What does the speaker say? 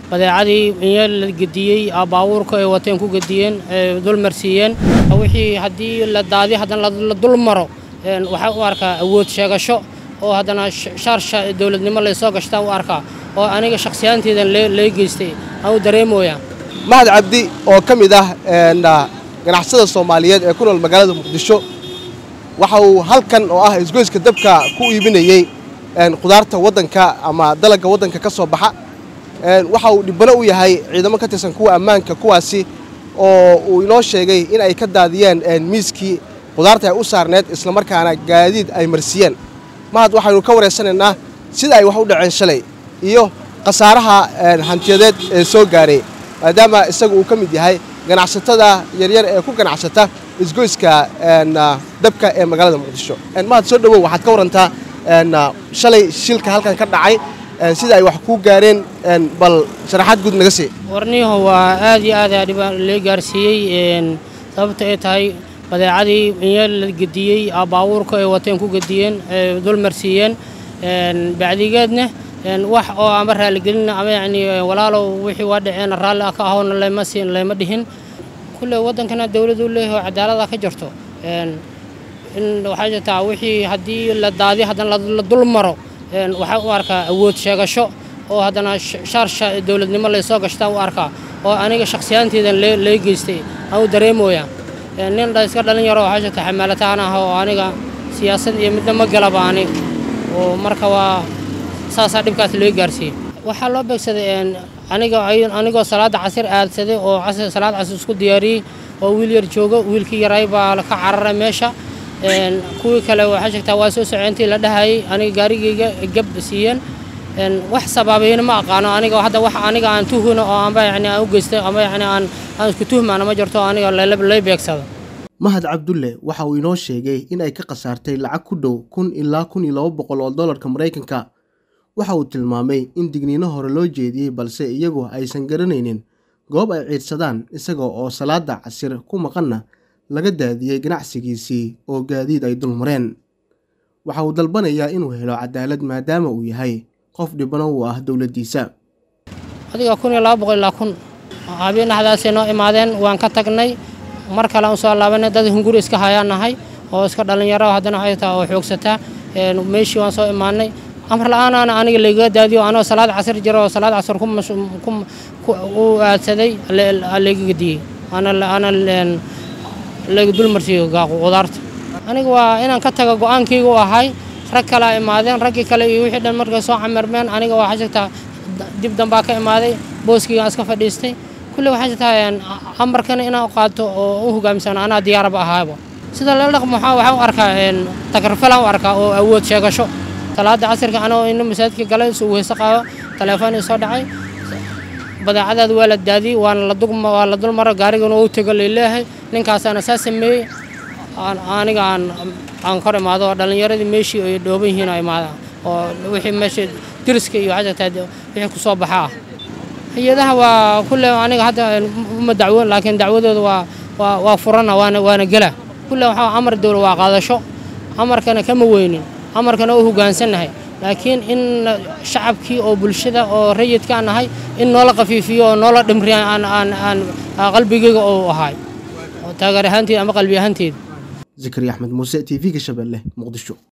badeecadii iyo la gediyey baabuurka ay wateen ku gediyeen dul marsiiyeen wixii haddii la daadiyo haddana la dul maro waxaa u arkaa awood sheegasho oo haddana shaar dowladnimo laysoo gashtaan u arkaa oo aniga shakhsiyaanteedan lee geystay aan u dareemooyaa mahad cabdi oo ka mid ah ganacsada soomaaliyeed ee ku nool magaalada muqdisho waxa uu halkan oo ah isgoyska dabka ku iibinayey qudaarta waddanka ama dalagga waddanka ka soo baxa waxa uu dhibbano u yahay ciidamo ka tirsan kuwa ammaanka kuwaasi oo uu inoo sheegay in ay ka daadiyeen miiskii qudaarta ay u saarneed islamarkaana gaadiid ay marsiiyeen mahad waxaynu ka wareysanaynaa sida ay wax u dhaceen shalay iyo khasaaraha hantiyadeed ee soo gaaray maadaama isagu uu ka mid yahay ganacsatada yaryar ee ku ganacsata isgoyska dabka ee magaalada muqdisho mahad soo dhowow waxaad ka warantaa shalay shilka halkan ka dhacay sida ay wax kuu gaareen bal sharaxaad guud naga sii warniyaho waa aad iyo aad dhibaan lee gaarsiiyey sababta ay tahay badeecadii iyo la gediyey baabuurka ay wateen ku gediyeen dul marsiiyeen bacdigeedna wax oo ama raaligelin ama yacni walaalow wixii waa dhaceen raalli ka ahowna layma siin layma dhihin kulle waddankana dawladdu leeyahay oo cadaalada ka jirto in waxaa jirtaa wixii haddii la daadiyo haddana la dul maro waxaa u arkaa awood sheegasho oo haddana shaar dowladnimo laysoo gashtaan u arkaa oo aniga shakhsiyaanteedan lee geystay aan u dareemooyaa nin iska dhalin yaro waxaa jirta xamaalataan ah oo aniga siyaasad iyo midna ma galaba ani oo marka waa saasaa dhibkaas loo gaarsiiyey waxaa loo beegsaday aniga anigoo salaadda casir aadsaday oo salaad casir isku diyaariyey oo wiil yar joogo wiilkii yaray baa ka cararay meesha kuwii kale waxaa sheegtaa waa soo socoyntii la dhahayay aniga gaarigayga gab siiyeen wax sabaabayna ma aqaano aniga hadda wax aniga aan tuhuna oo amba yani aan u geystay ama yani aan aan isku tuhmaana ma jirto aniga lay beegsado mahad cabdulle waxa uu inoo sheegay in ay ka khasaartay lacag ku dhow kun ilaa kun iyo laba boqol oo dollarka maraykanka waxa uu tilmaamay in digniino hore loo jeediyey balse iyagu aysan garanaynin goob ay ciidsadaan isaga oo salaada casir ku maqanna laga daadiyey ganacsigiisii oo gaadiid ay dulmareen waxa uu dalbanayaa inuu helo cadaalad maadaama uu yahay qof dhibano uu ah dowladdiisa adiga kun iyo laba boqol ilaa kun habeen dhexdaasay noo imaadeen waan ka tagnay mar kale aan soo laabanay dad hunguri iska hayaan nahay oo iska dhallinyaro haddana waxay tahay oo xoogsataa meeshii waan soo imaanay amar la-aanaana aniga laygaga daadiyo anoo salaad casir jiro oo salaad casir u aadsaday layga gediyey ana layga dulmarsiiyo qudaarta aniga waa inaan ka taga go-aankayga u ahay rag kalea imaadeen raggii kale iyo wixii dhan markay soo camirmeen aniga waxaa jirtaa dib dambaa ka imaaday booskaygaan iska fadhiistay kulle waxaa jirtaa amarkana inaan qaato oo u hogaamsano anaa diyaaraba ahaaba sida la dhaqmo waxaa u arkaa takarfalaan u arkaa oo awood sheegasho salaada casirka anoo ina masaajidka galay suu weyse qaado taleefon ii soo dhacay badeecadaada waa la daadiyey waana waa la dulmaro gaarigana u tego layleeyahay ninkaasaana saa sameeyey aniga aan aan kor imaado oo dhallinyaradii meeshii ay dhooban yihiin oo imaada oo wixii meesha diriska iyo waxaa jirtaa wixii ku soo baxa ah hay-adaha waa kulle aniga hadda uma dacwo laakiin dacwadooda waa waa waa furana waana waana gela kulle waxaa amar dowla waa qaadasho amarkana kama weynin amarkana u hogaansannahay laakiin in shacabkii oo bulshada oo rayidkaan nahay in noola qafiifiyo oo noola dhimriya aan aan aan qalbigayga oo ahay taageer ahaanteed ama qalbi ahaanteed zakariya axmed muuse t v-ga shabeelle muqdisho